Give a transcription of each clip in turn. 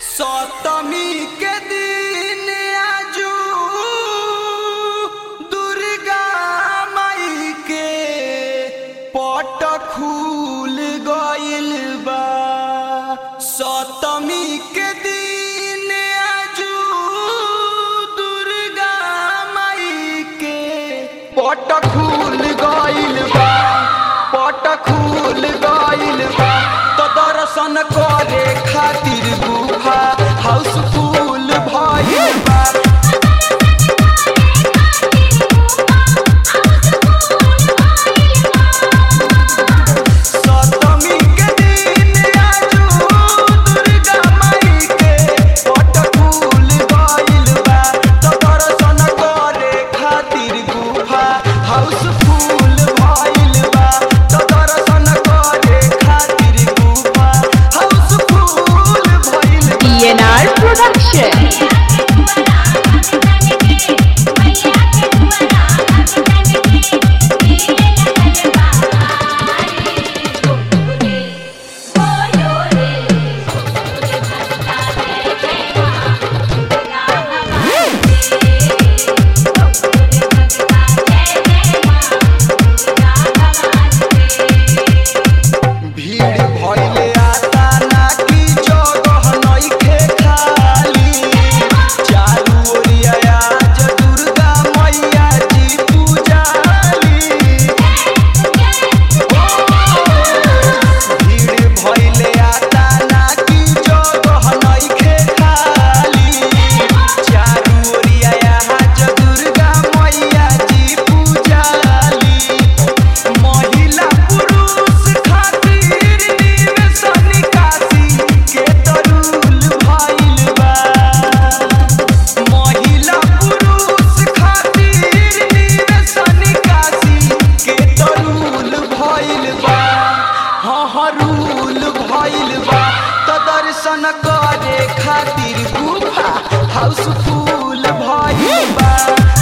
सप्तमी के दिन आजू दुर्गा माई के पट खुल गइल बा सप्तमी के दिन आजू दुर्गा माई के पट खुल गइल बा पट खुल गइल बा तो दर्शन करे खातिर गुफा हाउसफुल भइल बा सप्तमी के दिन आजू दुर्गा माई के पट खुल गइल बा तो दर्शन करे खातिर गुफा हाउसफुल भइल बा तो दर्शन करे खातिर गुफा हाउसफुल भइल बा DNR Production. भीड़ भइले आता ना की जगह नइखे खाली चारू ओरिया आज दुर्गा मैया जी पूजाली भीड़ भइले आता ना की जगह नइखे खाली चारू ओरिया आज दुर्गा मैया जी पूजाली महिला पुरुष खातिर निवेश निकासी के तरुल भइल बा महिला पुरुष खातिर निवेश निकासी के तरुल भइल बा हाँ हाँ रूल भइल बा तो दर्शन करे खातिर गुफा हाउसफुल भइल बा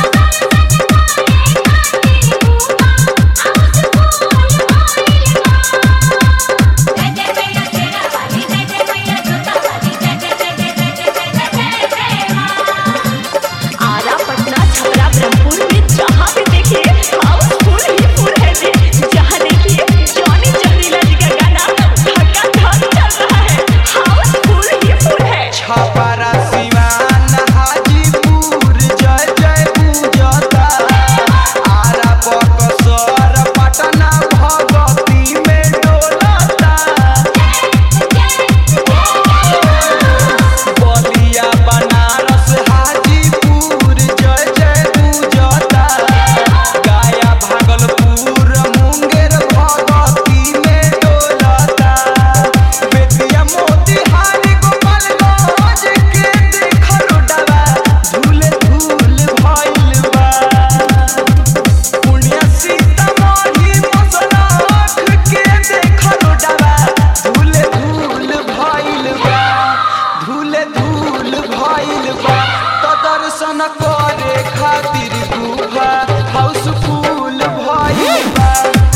आरा पटना छपरा ब्रह्मपुर में जहाँ भी देखिए हाउसफुल ही फुल है जी जहाँ देखिए जॉनी जहरीला जी का गाना धक्का धक चल रहा है हाउसफुल ही फुल है छपरा सिवान हाजीपुर जय जय पूजता आरा बक्सर पटना भगवती में डोलता बलिया बनारस हाजीपुर जय जय पूजता गया भागलपुर मुंगेर भगवती में डोलता बेतिया मोतिहारी गोपालगंज के देखल डबा धूल धूल भइल बा पुण्य सीतामढ़ी मसनाख के देखल डबा धूल धूल भइल बा धूल धूल भइल बा तो दर्शन करे खातिर गुफा हाउसफुल भइल बा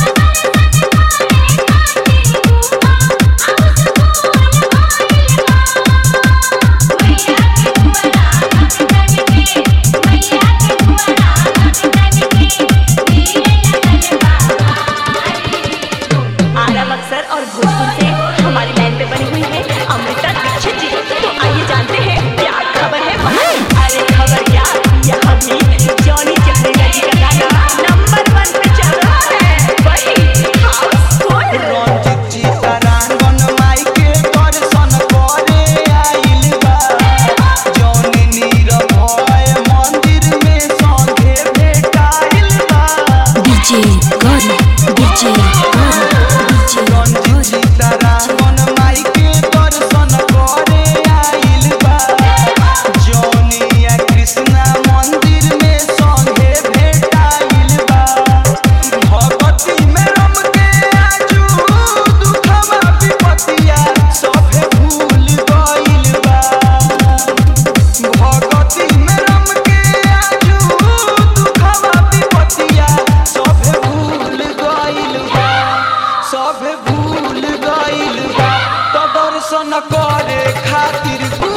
आरा बक्सर और भोजपुर से हमारी लाइन पे बनी हुई है अमृता दीक्षित जी तो आइए जानते हैं क्या खबर है वहाँ की। अरे खबर क्या यहाँ भी जॉनी जहरीला जी का गाना नंबर वन पे चल रहा है वही हाउसफुल रंजित चितरांगन माई के दर्शन करे आइल बा जौनी नीरभय मंदिर में संगे भेटाइल बा DJ Gori, DJ Gori, DJ Ranjit Gori. चितरांगन माई के दर्शन करे आइल बा जौनिया कृष्णा मंदिर में संगे भेटाइल बा भगवती में रम के आजू दुखवा विपतिया सभे भूल गइल बा भगवती में रम के आजू दुखवा विपतिया सभे भूल गइल बा सभे भूल गइल बा तो दर्शन करे खातिर